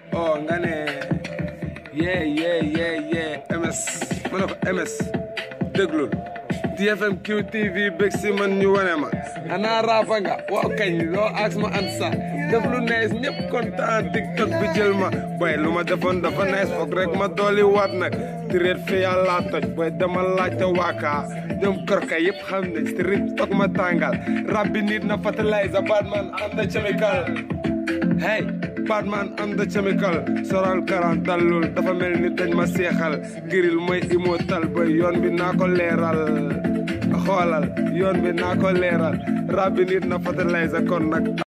oh nga ne yee yee yee yee ms ma ne ko ms déglul TFM QTV bég si man ñu wane ma ana raafa nga waaw kañ loo aas ma an sa def lu nees ñëpp kontaan tiktok bi jël ma boy lu ma defoon dafa nees foog rek ma dooli waat nag tireet fi yàlla toj boy dama laajte waakaa ñoom korka yëpp xam ne street toog ma tàngal rab bi nit na fertilizer Batman am the chemical hey Batman am the chemical soral karan dallul dafa mel ni dañ ma seexal giril mooy immortal boy yoon bi naa ko leeral xoolal yoon bi naa ko leeral rab bi nit na fertilizer kon nag